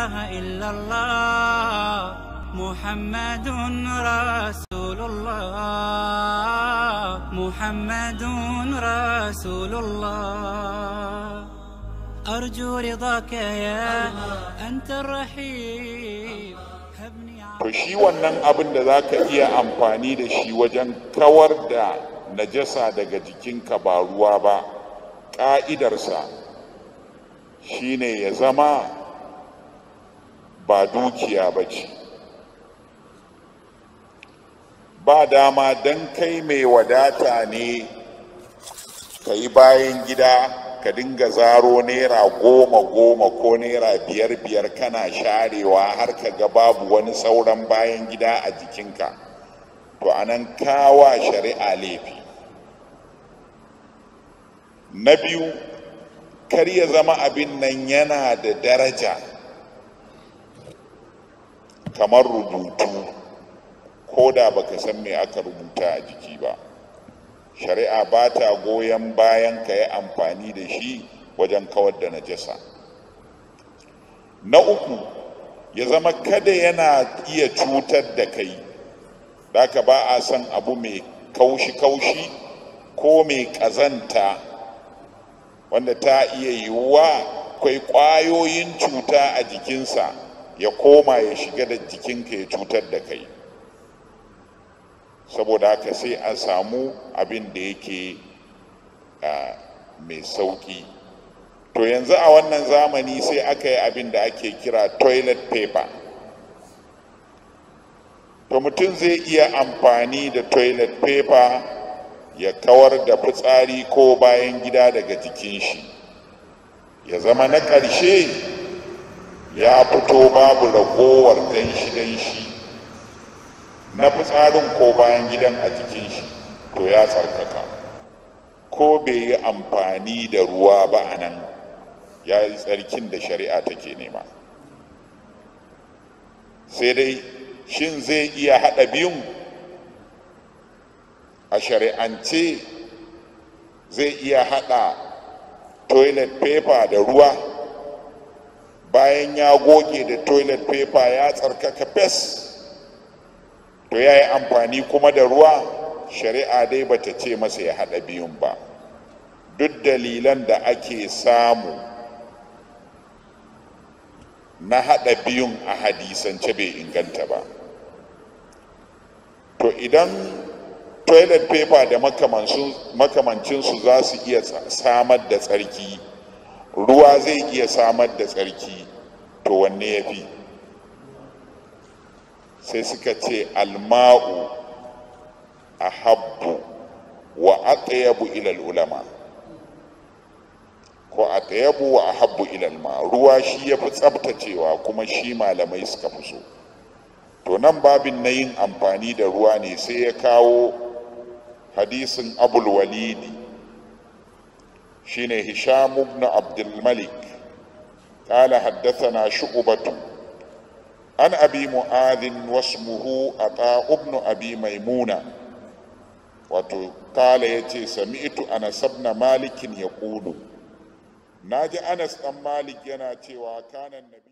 إله إلا الله محمد رسول الله محمد رسول الله أرجو رضاك يا أنت الرحيم هبني to shi wannan abin da za ka iya amfani da shi wajen kawar da najasa daga jikinka ba ruwa ba ƙa'idarsa shine ya zama ba dukiya ba ce ba dama don kai mai wadata ne ka yi bayan gida ka dinga zaro naira goma goma ko naira biyar biyar kana sharewa har ka ga babu wani sauran bayan gida a jikinka to anan kawa shari'a laifi na biyu kar ya zama abin nan yana da daraja kamar rubutu ko da baka san me aka rubuta a jiki ba shari'a ba ta goyon bayan ka yi amfani da shi wajen kawar da najasa na uku ya zama kada yana iya cutar da kai ka ba a son abu mai kaushi-kaushi ko mai ƙazanta wanda ta iya yiwuwa akwai ƙwayoyin cuta a jikinsa ya koma ya shiga da jikinka ya cutar da kai saboda haka sai a samu abin da yake mai sauƙi to yanzu a wannan zamani sai aka yi abin da ake kira toilet paper to mutum zai iya amfani da toilet paper ya kawar da fitsari ko bayan gida daga jikin shi ya zama na ƙarshe ya fito babu ragowar danshi-danshi na fitsarin ko bayan gidan a jikin shi to ya tsarkaka ko bai yi amfani da ruwa ba a nan ya yi tsarkin da shari'a take nema sai dai shin zai iya haɗa biyun a shari'ance zai iya haɗa toilet paper da ruwa bayan ya goge da toilet paper ya tsarkaka fes to ya yi amfani kuma da ruwa shari'a dai bata ce masa ya haɗa biyun ba duk dalilan da ake samu na haɗa biyun a hadisance bai inganta ba to idan toilet paper da makamancinsu za su iya samar da tsarki ruwa zai iya samar da tsarki to wanne ya fi sai suka ce alma'u a habbu wa atyabu ilal ulama ko atyabu wa ahabbu ilal ma ruwa shi ya fi tsabtacewa kuma shi malamai suka fi so to nan babin na yin amfani da ruwa ne sai ya kawo hadisin abul walidi shine hisham ibn abdul malik قال حدثنا شعبة عن أبي معاذ واسمه عطاء بن أبي ميمونة وقال يتي سمعت أنس بن مالك يقول ناجي أنس بن مالك يناتي وكان النبي